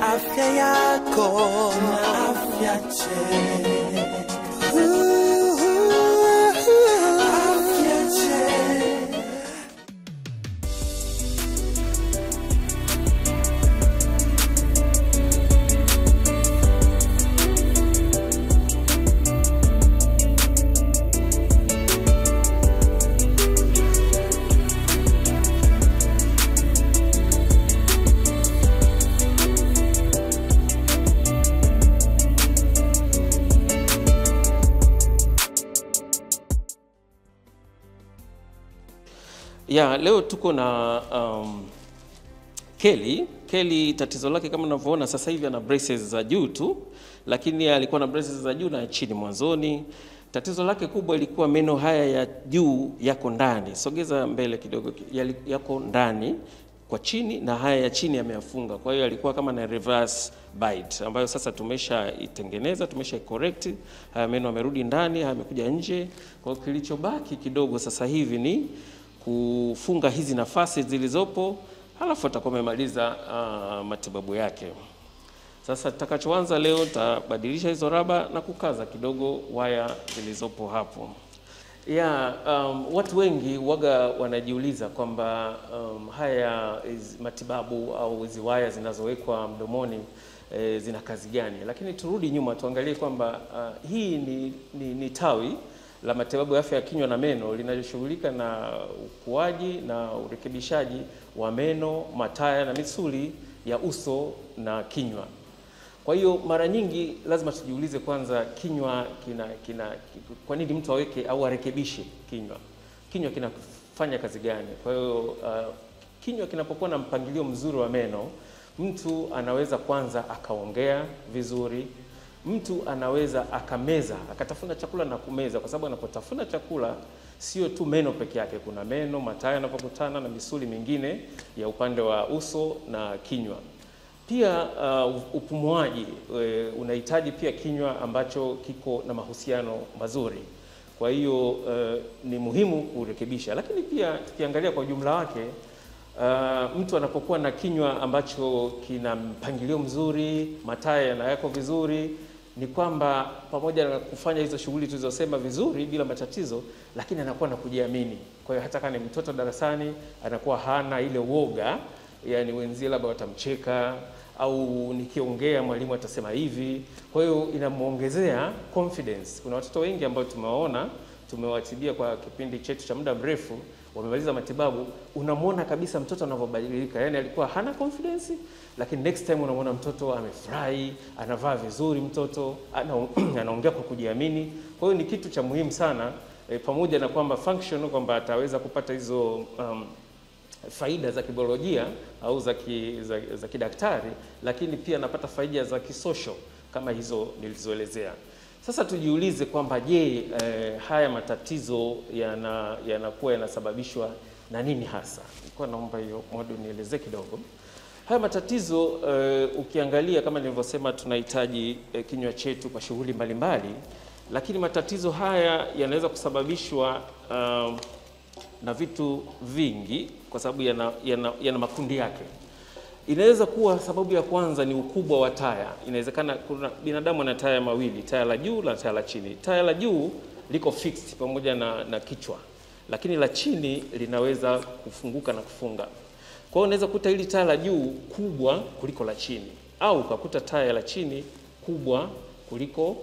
afya yako na afya njema. Afya njema. Ya, leo tuko na um, Kelly. Kelly tatizo lake kama unavyoona sasa hivi ana braces za juu tu, lakini alikuwa na braces za juu na chini mwanzoni. Tatizo lake kubwa ilikuwa meno haya ya juu yako ndani, sogeza mbele kidogo, yali- yako ndani kwa chini na haya ya chini yameyafunga. Kwa hiyo alikuwa kama na reverse bite ambayo sasa tumeshaitengeneza, tumesha correct. Haya meno yamerudi ndani, haya yamekuja nje. Kwa hiyo kilichobaki kidogo sasa hivi ni kufunga hizi nafasi zilizopo, halafu atakuwa amemaliza uh, matibabu yake. Sasa tutakachoanza leo, nitabadilisha hizo raba na kukaza kidogo waya zilizopo hapo. Ya, um, watu wengi waga wanajiuliza kwamba um, haya hizi matibabu au hizi waya zinazowekwa mdomoni eh, zina kazi gani? Lakini turudi nyuma tuangalie kwamba uh, hii ni, ni, ni tawi la matibabu ya afya ya kinywa na meno linaloshughulika na ukuaji na urekebishaji wa meno, mataya na misuli ya uso na kinywa. Kwa hiyo mara nyingi lazima tujiulize kwanza, kinywa kina, kina kwa nini mtu aweke au arekebishe kinywa? Kinywa kinafanya kazi gani? Kwa hiyo uh, kinywa kinapokuwa na mpangilio mzuri wa meno, mtu anaweza kwanza akaongea vizuri, mtu anaweza akameza akatafuna chakula na kumeza, kwa sababu anapotafuna chakula sio tu meno peke yake, kuna meno, mataya yanapokutana na misuli mingine ya upande wa uso na kinywa. Pia uh, upumuaji e, unahitaji pia kinywa ambacho kiko na mahusiano mazuri. Kwa hiyo uh, ni muhimu kurekebisha, lakini pia tukiangalia kwa ujumla wake uh, mtu anapokuwa na kinywa ambacho kina mpangilio mzuri, mataya yanayako vizuri, ni kwamba pamoja na kufanya hizo shughuli tulizosema vizuri bila matatizo, lakini anakuwa na kujiamini. Kwa hiyo hata kama ni mtoto darasani, anakuwa hana ile woga, yani wenzie labda watamcheka au nikiongea mwalimu atasema hivi. Kwa hiyo inamwongezea confidence. Kuna watoto wengi ambao tumewaona, tumewatibia kwa kipindi chetu cha muda mrefu, wamemaliza matibabu, unamwona kabisa mtoto anavyobadilika. Yani alikuwa hana confidence, lakini next time unamwona mtoto amefurahi, anavaa vizuri, mtoto ana, anaongea kwa kujiamini. Kwa hiyo ni kitu cha muhimu sana e, pamoja na kwamba function kwamba ataweza kupata hizo um, faida za kibiolojia au za, ki, za, za kidaktari, lakini pia napata faida za kisocial kama hizo nilizoelezea. Sasa tujiulize kwamba je, eh, haya matatizo yana- yanakuwa yanasababishwa na nini hasa? Nilikuwa naomba hiyo modu nielezee kidogo. Haya matatizo eh, ukiangalia kama nilivyosema, tunahitaji eh, kinywa chetu kwa shughuli mbalimbali, lakini matatizo haya yanaweza kusababishwa um, na vitu vingi kwa sababu yana, yana, yana makundi yake. Inaweza kuwa sababu ya kwanza ni ukubwa wa taya. Inawezekana kuna binadamu ana taya mawili, taya la juu na taya la chini. Taya la juu liko fixed pamoja na, na kichwa, lakini la chini linaweza kufunguka na kufunga. Kwa hiyo unaweza kuta hili taya la juu kubwa kuliko la chini, au ukakuta taya la chini kubwa kuliko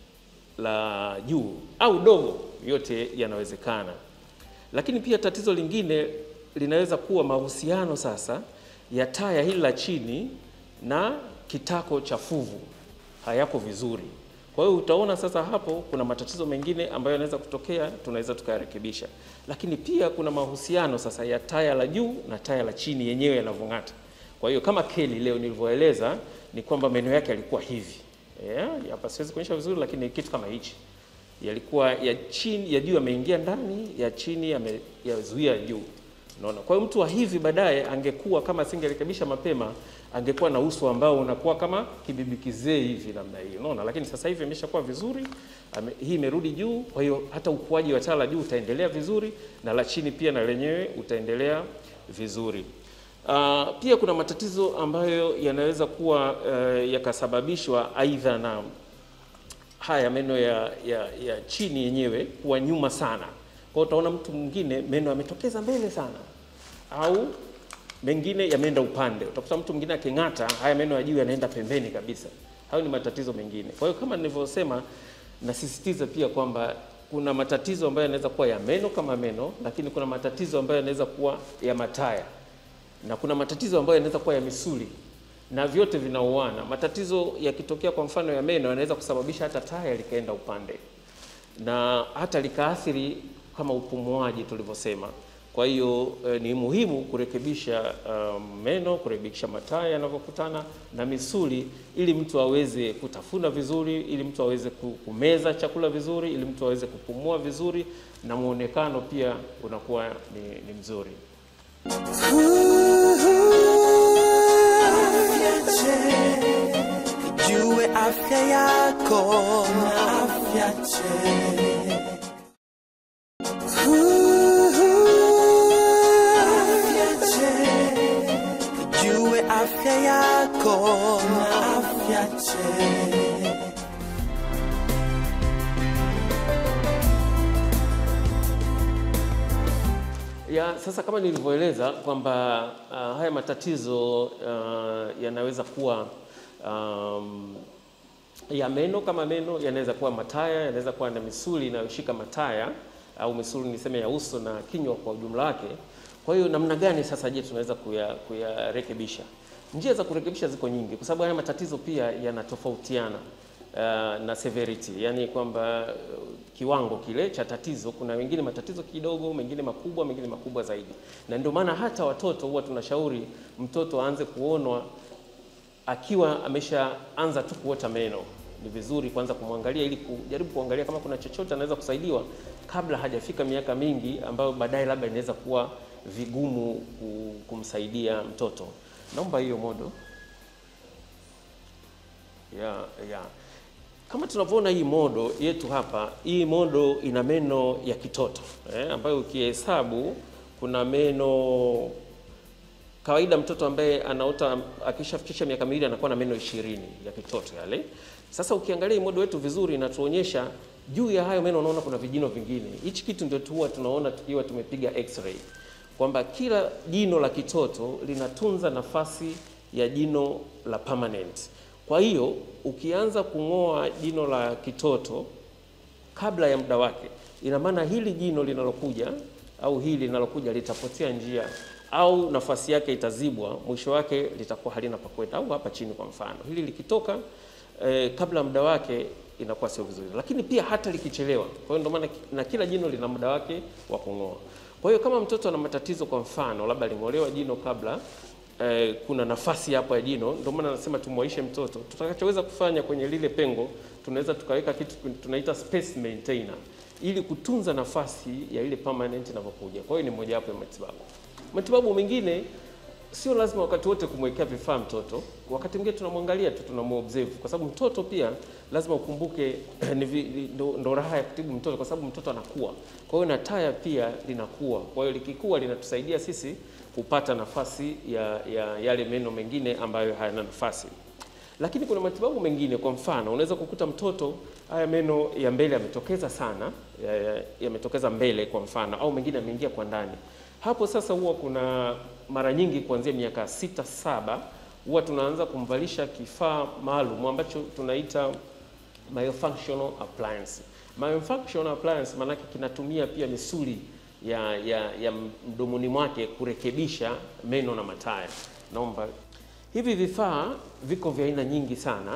la juu au dogo, yote yanawezekana. Lakini pia tatizo lingine linaweza kuwa mahusiano sasa ya taya hili la chini na kitako cha fuvu hayako vizuri. Kwa hiyo utaona sasa hapo kuna matatizo mengine ambayo yanaweza kutokea, tunaweza tukayarekebisha. Lakini pia kuna mahusiano sasa ya taya la juu na taya la chini yenyewe yanavyong'ata. Kwa hiyo kama Kelly leo nilivyoeleza ni kwamba meno yake yalikuwa hivi. Yeah, hapa siwezi kuonyesha vizuri lakini kitu kama hichi yalikuwa ya chini ya juu yameingia ndani, ya chini yame- yazuia juu. Unaona, kwa hiyo mtu wa hivi baadaye angekuwa kama asingerekebisha mapema, angekuwa na uso ambao unakuwa kama kibibi kizee hivi namna hii, unaona. Lakini sasa hivi imeshakuwa vizuri, ame, hii imerudi juu, kwa hiyo hata ukuaji wa taya la juu utaendelea vizuri na la chini pia na lenyewe utaendelea vizuri. Uh, pia kuna matatizo ambayo yanaweza kuwa uh, yakasababishwa aidha na haya meno ya, ya, ya chini yenyewe kuwa nyuma sana. Kwa hiyo utaona mtu mwingine meno yametokeza mbele sana, au mengine yameenda upande. Utakuta mtu mwingine aking'ata, haya meno ya juu yanaenda pembeni kabisa. Hayo ni matatizo mengine. Kwa hiyo kama nilivyosema, nasisitiza pia kwamba kuna matatizo ambayo yanaweza kuwa ya meno kama meno, lakini kuna matatizo ambayo yanaweza kuwa ya mataya na kuna matatizo ambayo yanaweza kuwa ya misuli na vyote vinauana. Matatizo yakitokea kwa mfano ya meno yanaweza kusababisha hata taya likaenda upande na hata likaathiri kama upumuaji tulivyosema. Kwa hiyo eh, ni muhimu kurekebisha um, meno, kurekebisha mataya yanavyokutana na misuli, ili mtu aweze kutafuna vizuri, ili mtu aweze ku- kumeza chakula vizuri, ili mtu aweze kupumua vizuri, na muonekano pia unakuwa ni, ni mzuri. Jue afya yako na afya njema. Afya njema. Jue afya yako na afya njema. Ya, sasa kama nilivyoeleza kwamba uh, haya matatizo uh, yanaweza kuwa um, ya meno kama meno, yanaweza kuwa mataya, yanaweza kuwa na misuli inayoshika mataya au misuli niseme ya uso na kinywa kwa ujumla wake. Kwa hiyo namna gani sasa, je, tunaweza kuya- kuyarekebisha? Njia za kurekebisha ziko nyingi, kwa sababu haya matatizo pia yanatofautiana uh, na severity, yani kwamba uh, kiwango kile cha tatizo. Kuna wengine matatizo kidogo, mengine makubwa, mengine makubwa zaidi, na ndio maana hata watoto huwa tunashauri mtoto aanze kuonwa akiwa ameshaanza tu kuota meno. Ni vizuri kwanza kumwangalia ili kujaribu kuangalia kama kuna chochote anaweza kusaidiwa kabla hajafika miaka mingi ambayo baadaye labda inaweza kuwa vigumu ku- kumsaidia mtoto. Naomba hiyo modo ya ya kama tunavyoona hii modo yetu hapa, hii modo ina meno ya kitoto eh, ambayo ukihesabu kuna meno kawaida mtoto ambaye anaota akishafikisha miaka miwili anakuwa na meno ishirini ya kitoto yale. Sasa ukiangalia hii modo wetu vizuri, inatuonyesha juu ya hayo meno, unaona kuna vijino vingine. Hichi kitu ndio tu huwa tunaona tukiwa tumepiga x-ray kwamba kila jino la kitoto linatunza nafasi ya jino la permanent. Kwa hiyo ukianza kung'oa jino la kitoto kabla ya muda wake, ina maana hili jino linalokuja au hili linalokuja litapotea njia au nafasi yake itazibwa, mwisho wake litakuwa halina pa kwenda, au hapa chini kwa mfano, hili likitoka eh, kabla ya muda wake inakuwa sio vizuri, lakini pia hata likichelewa. Kwa hiyo ndio maana ki- na kila jino lina muda wake wa kung'oa. Kwa hiyo kama mtoto ana matatizo, kwa mfano labda aling'olewa jino kabla eh, kuna nafasi hapo ya jino, ndio maana nasema tumwaishe mtoto. Tutakachoweza kufanya kwenye lile pengo, tunaweza tukaweka kitu tunaita space maintainer ili kutunza nafasi ya ile permanent inavyokuja. Kwa hiyo ni mojawapo ya matibabu. Matibabu mengine sio lazima wakati wote kumwekea vifaa mtoto. Wakati mwingine tunamwangalia tu, tunamuobserve, kwa sababu mtoto pia lazima ukumbuke ni vi- ni- ndo, ndo raha ya kutibu mtoto, kwa sababu mtoto anakuwa. Kwa hiyo na taya pia linakuwa, kwa hiyo likikua linatusaidia sisi kupata nafasi ya, ya yale meno mengine ambayo hayana nafasi. Lakini kuna matibabu mengine, kwa mfano unaweza kukuta mtoto haya meno ya mbele yametokeza sana, ya- ya- yametokeza mbele kwa mfano, au mengine yameingia kwa ndani. Hapo sasa huwa kuna mara nyingi kuanzia miaka sita saba huwa tunaanza kumvalisha kifaa maalum ambacho tunaita myofunctional appliance. Myofunctional appliance maanake kinatumia pia misuli ya, ya, ya mdomoni mwake kurekebisha meno na mataya. Naomba hivi vifaa viko vya aina nyingi sana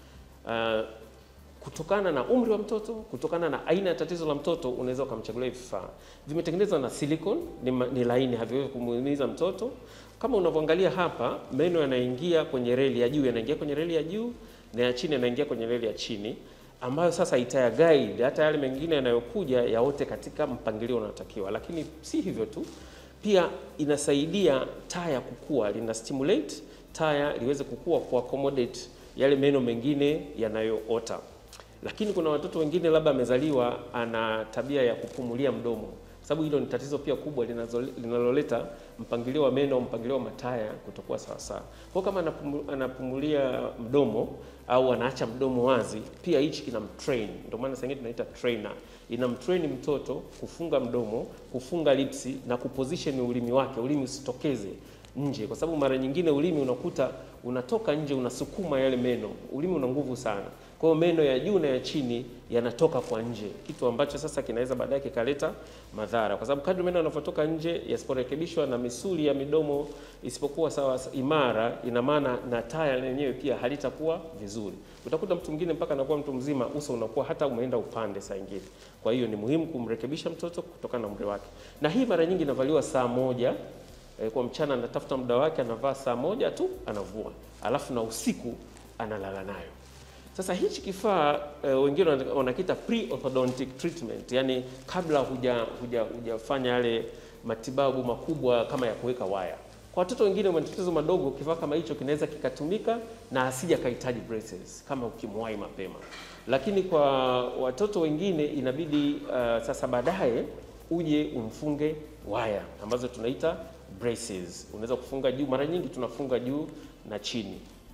uh, kutokana na umri wa mtoto, kutokana na aina ya tatizo la mtoto, unaweza ukamchagulia hivi vifaa. Vimetengenezwa na silicone, ni, ma- ni laini, haviwezi kumuumiza mtoto. Kama unavyoangalia hapa, meno yanaingia kwenye reli ya juu, yanaingia kwenye reli ya juu na ya chini yanaingia kwenye reli ya chini, ambayo sasa itaya guide hata yale mengine yanayokuja yaote katika mpangilio unaotakiwa. Lakini si hivyo tu, pia inasaidia taya kukua, lina stimulate taya liweze kukua ku accommodate yale meno mengine yanayoota. Lakini kuna watoto wengine labda amezaliwa ana tabia ya kupumulia mdomo, kwa sababu hilo ni tatizo pia kubwa linazo- linaloleta mpangilio wa meno, mpangilio wa mataya kutokuwa sawasawa. Kwa kama anapumu- anapumulia mdomo au anaacha mdomo wazi, pia hichi kinamtrain. Ndio maana sasa tunaita trainer, inamtrain mtoto kufunga mdomo, kufunga lipsi na kuposition ulimi wake, ulimi usitokeze nje, kwa sababu mara nyingine ulimi unakuta unatoka nje, unasukuma yale meno. Ulimi una nguvu sana, kwa hiyo meno ya juu na ya chini yanatoka kwa nje, kitu ambacho sasa kinaweza baadaye kikaleta madhara, kwa sababu kadri meno yanavyotoka nje yasiporekebishwa na misuli ya midomo isipokuwa sawa imara, ina maana na taya lenyewe pia halitakuwa vizuri. Utakuta mtu mwingine mpaka anakuwa mtu mzima, uso unakuwa hata umeenda upande saa ingine. Kwa hiyo ni muhimu kumrekebisha mtoto kutokana na umri wake, na hii mara nyingi inavaliwa saa moja Eh, kwa mchana anatafuta muda wake, anavaa saa moja tu anavua, alafu na usiku analala nayo. Sasa hichi kifaa eh, wengine wana- wanakiita pre-orthodontic treatment, yani kabla huja huja hujafanya yale matibabu makubwa kama ya kuweka waya. Kwa watoto wengine wenye matatizo madogo, kifaa kama hicho kinaweza kikatumika na asija kahitaji braces kama ukimwahi mapema, lakini kwa watoto wengine inabidi uh, sasa baadaye uje umfunge waya ambazo tunaita braces. Unaweza kufunga juu, mara nyingi tunafunga juu na chini.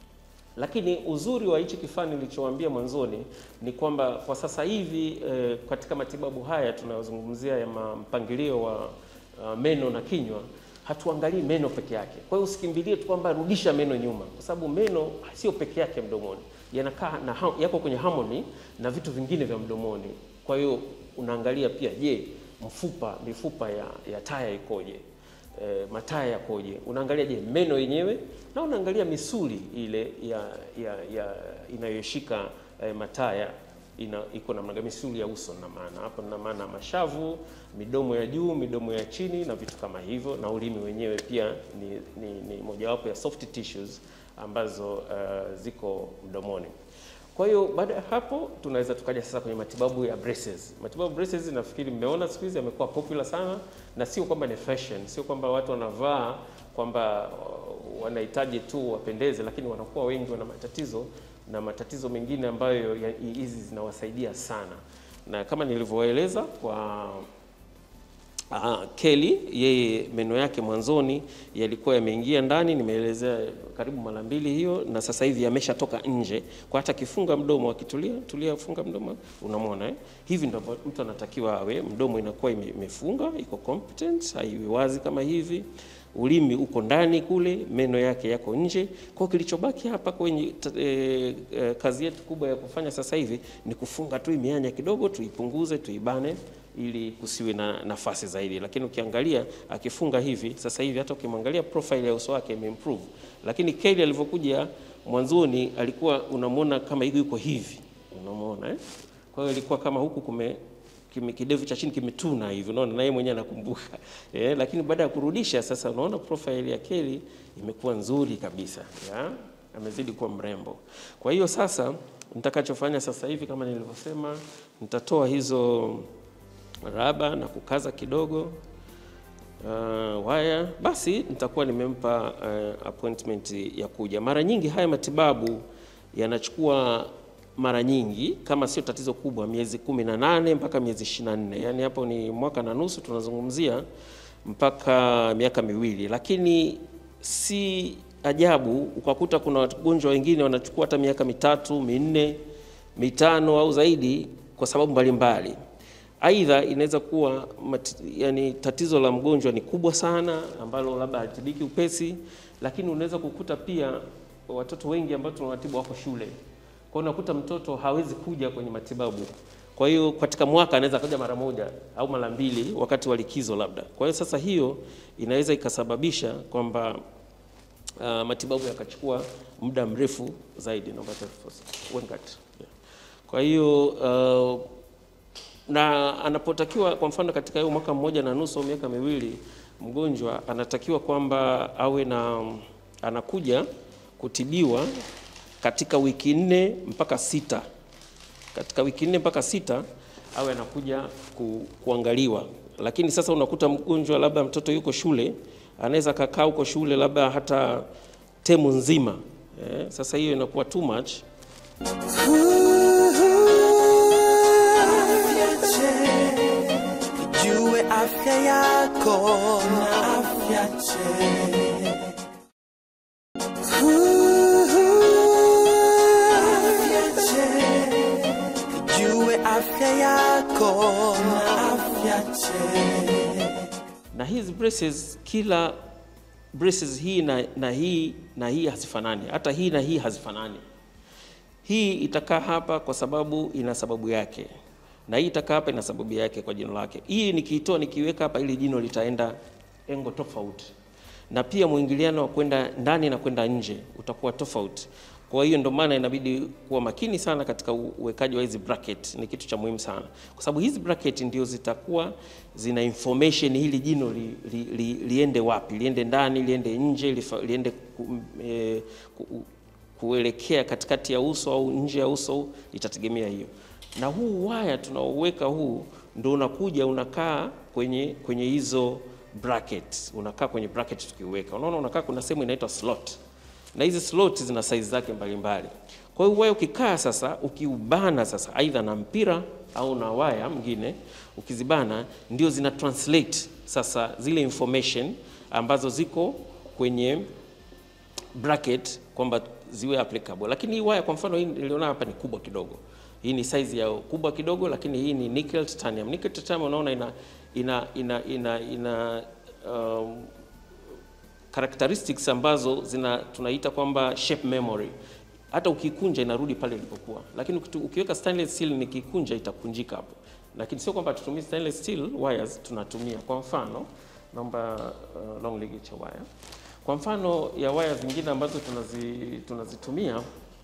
Lakini uzuri wa hichi kifaa nilichowaambia mwanzoni ni kwamba kwa sasa hivi eh, katika matibabu haya tunayozungumzia ya ma- mpangilio wa uh, meno na kinywa hatuangalii meno peke yake. Kwa hiyo usikimbilie tu kwamba rudisha meno nyuma, kwa sababu meno sio peke yake mdomoni, yanakaa na ha- yako kwenye harmony na vitu vingine vya mdomoni. Kwa hiyo unaangalia pia, je, mfupa mifupa ya, ya taya ikoje? E, mataya yakoje? Unaangalia je meno yenyewe, na unaangalia misuli ile ya, ya, ya inayoshika e, mataya ina iko namna gani, misuli ya uso na maana hapo, na maana mashavu, midomo ya juu, midomo ya chini na vitu kama hivyo, na ulimi wenyewe pia ni, ni, ni mojawapo ya soft tissues ambazo uh, ziko mdomoni. Kwa hiyo baada ya hapo tunaweza tukaja sasa kwenye matibabu ya braces. Matibabu ya braces nafikiri mmeona siku hizi yamekuwa popular sana, na sio kwamba ni fashion, sio kwamba watu wanavaa kwamba uh, wanahitaji tu wapendeze, lakini wanakuwa wengi wana matatizo na matatizo mengine ambayo ya- hizi zinawasaidia sana, na kama nilivyoeleza kwa Aha, Kelly yeye meno yake mwanzoni yalikuwa yameingia ndani, nimeelezea karibu mara mbili hiyo, na sasa hivi yameshatoka nje. Kwa hata kifunga mdomo akitulia tulia, funga mdomo, unamwona eh? Hivi ndivyo mtu anatakiwa awe, mdomo inakuwa ime- imefunga, iko competent, haiwi wazi kama hivi, ulimi uko ndani kule, meno yake yako nje. Kwa hiyo kilichobaki hapa kwenye t- eh, eh, kazi yetu kubwa ya kufanya sasa hivi ni kufunga tu mianya kidogo, tuipunguze, tuibane ili kusiwe na nafasi zaidi. Lakini ukiangalia akifunga hivi sasa hivi, hata ukimwangalia profile ya uso wake imeimprove. Lakini Kelly alivyokuja mwanzoni alikuwa unamwona kama hivi yuko hivi, unamwona eh? Kwa hiyo ilikuwa kama huku kume kime, kidevu cha chini kimetuna hivi, unaona, na yeye mwenyewe anakumbuka eh, lakini baada ya kurudisha sasa, unaona profile ya Kelly imekuwa nzuri kabisa ya? amezidi kuwa mrembo. Kwa hiyo sasa nitakachofanya sasa hivi kama nilivyosema, nitatoa hizo raba na kukaza kidogo uh, waya, basi nitakuwa nimempa uh, appointment ya kuja. Mara nyingi haya matibabu yanachukua mara nyingi, kama sio tatizo kubwa, miezi kumi na nane mpaka miezi ishirini na nne yaani hapo ni mwaka na nusu tunazungumzia mpaka miaka miwili, lakini si ajabu ukakuta kuna wagonjwa wengine wanachukua hata miaka mitatu minne mitano au zaidi kwa sababu mbalimbali mbali. Aidha, inaweza kuwa mat, yani tatizo la mgonjwa ni kubwa sana ambalo labda hatibiki upesi, lakini unaweza kukuta pia watoto wengi ambao tunawatibu wako shule, kwa hiyo unakuta mtoto hawezi kuja kwenye matibabu. Kwa hiyo katika mwaka anaweza kuja mara moja au mara mbili wakati wa likizo labda. Kwa hiyo sasa hiyo inaweza ikasababisha kwamba uh, matibabu yakachukua muda mrefu zaidi. Naomba tafadhali. Wengat. Yeah. Kwa hiyo uh, na anapotakiwa kwa mfano katika hiyo mwaka mmoja na nusu au miaka miwili, mgonjwa anatakiwa kwamba awe na anakuja kutibiwa katika wiki nne mpaka sita. Katika wiki nne mpaka sita awe anakuja ku, kuangaliwa. Lakini sasa unakuta mgonjwa labda mtoto yuko shule, anaweza kakaa huko shule labda hata temu nzima eh, sasa hiyo inakuwa too much Jue afya yako na afya njema. Afya njema. Tujue afya yako na afya njema. na hizi braces kila braces hii na, na hii na hii hazifanani hata hii na hii hazifanani hii itakaa hapa kwa sababu ina sababu yake na hii itakaa hapa ina sababu yake kwa jino lake hii nikiitoa nikiweka hapa ili jino litaenda engo tofauti na pia mwingiliano wa kwenda ndani na kwenda nje utakuwa tofauti kwa hiyo ndio maana inabidi kuwa makini sana katika u- uwekaji wa hizi bracket ni kitu cha muhimu sana kwa sababu hizi bracket ndio zitakuwa zina information hili jino li, li, li, liende wapi liende ndani liende nje lifa, liende ku, e, ku, kuelekea katikati ya uso au nje ya uso itategemea hiyo na huu waya tunaoweka huu ndo unakuja unakaa kwenye kwenye hizo bracket unakaa kwenye bracket tukiuweka unaona unakaa kuna sehemu inaitwa slot na hizi slot zina size zake mbalimbali kwa hiyo waya ukikaa sasa ukiubana sasa aidha na mpira au na waya mwingine ukizibana ndio zina translate sasa zile information ambazo ziko kwenye bracket kwamba ziwe applicable. Lakini hii waya kwa mfano hii niliona hapa ni kubwa kidogo. Hii ni size ya kubwa kidogo, lakini hii ni nickel titanium. Nickel titanium unaona ina ina ina ina, ina um, characteristics ambazo zina tunaita kwamba shape memory. Hata ukikunja inarudi pale ilipokuwa, lakini ukitu- ukiweka stainless steel nikikunja itakunjika hapo. Lakini sio kwamba tutumie stainless steel wires, tunatumia kwa mfano, naomba uh, long ligature wire kwa mfano ya waya zingine ambazo tunazi, tunazitumia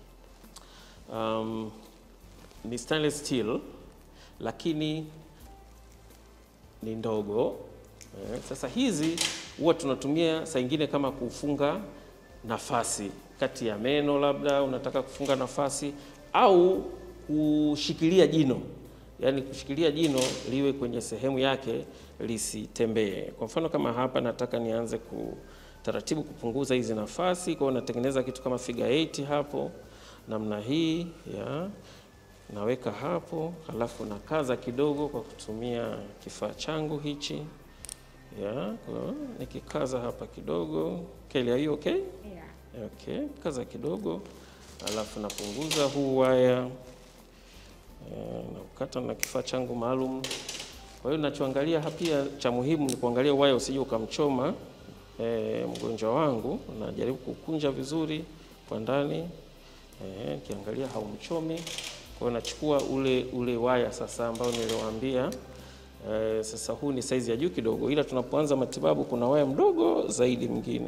um, ni stainless steel lakini ni ndogo eh. Sasa hizi huwa tunatumia saa ingine kama kufunga nafasi kati ya meno, labda unataka kufunga nafasi au kushikilia jino, yaani kushikilia jino liwe kwenye sehemu yake lisitembee. Kwa mfano kama hapa nataka nianze ku taratibu kupunguza hizi nafasi, kwa hiyo natengeneza kitu kama figure 8 hapo namna hii ya naweka hapo, halafu nakaza kidogo kwa kutumia kifaa changu hichi ya kwa, nikikaza hapa kidogo. Kelly, are you okay? Yeah. Okay, kaza kidogo, halafu napunguza huu waya eh, naukata na kifaa changu maalum. Kwa hiyo nachoangalia hapa pia cha muhimu ni kuangalia waya usije ukamchoma eh, mgonjwa wangu. Najaribu kukunja vizuri kwa ndani eh, nikiangalia haumchomi. Kwa hiyo nachukua ule ule waya sasa ambao niliwaambia eh, sasa huu ni saizi ya juu kidogo, ila tunapoanza matibabu kuna waya mdogo zaidi mwingine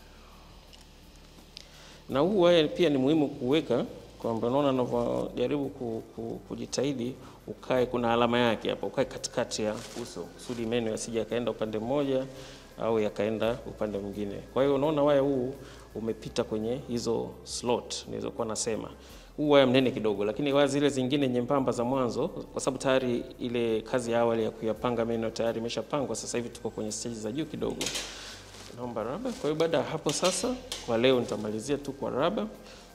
na huu waya pia ni muhimu kuweka kwamba unaona anavyojaribu ku, ku, kujitahidi ukae, kuna alama yake hapa, ukae katikati ya uso kusudi meno yasije yakaenda upande mmoja au yakaenda upande mwingine. Kwa hiyo unaona waya huu umepita kwenye hizo slot nilizokuwa nasema. Huu waya mnene kidogo, lakini waya zile zingine nyembamba za mwanzo, kwa sababu tayari ile kazi ya awali ya kuyapanga meno tayari imeshapangwa, sasa hivi tuko kwenye stage za juu kidogo naomba raba. Kwa hiyo baada ya hapo sasa, kwa leo nitamalizia tu kwa raba.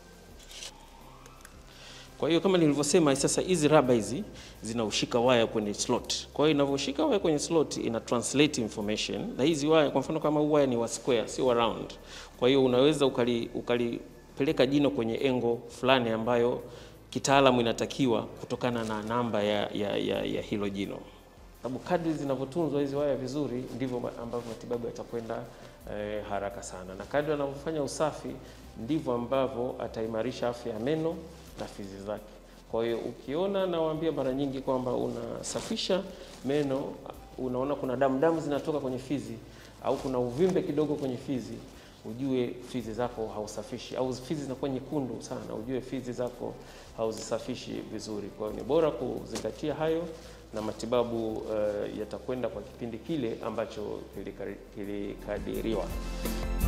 Kwa hiyo kama nilivyosema, sasa hizi raba hizi zinaushika waya kwenye slot. Kwa hiyo inavyoshika waya kwenye slot ina translate information, na hizi waya, kwa mfano kama huu waya ni wa square, sio wa round. Kwa hiyo unaweza ukali ukalipeleka jino kwenye engo fulani ambayo kitaalamu inatakiwa kutokana na namba ya, ya, ya, ya hilo jino sababu kadri zinavyotunzwa hizi waya vizuri ndivyo ma- ambavyo matibabu yatakwenda eh, haraka sana, na kadri anavyofanya usafi ndivyo ambavyo ataimarisha afya ya meno na fizi zake. Kwa hiyo ukiona, nawaambia mara nyingi kwamba unasafisha meno, unaona kuna damu damu zinatoka kwenye fizi au kuna uvimbe kidogo kwenye fizi, ujue fizi zako hausafishi, au fizi zinakuwa nyekundu sana, ujue fizi zako hauzisafishi vizuri. Kwa hiyo ni bora kuzingatia hayo na matibabu uh, yatakwenda kwa kipindi kile ambacho kilikari- kilikadiriwa.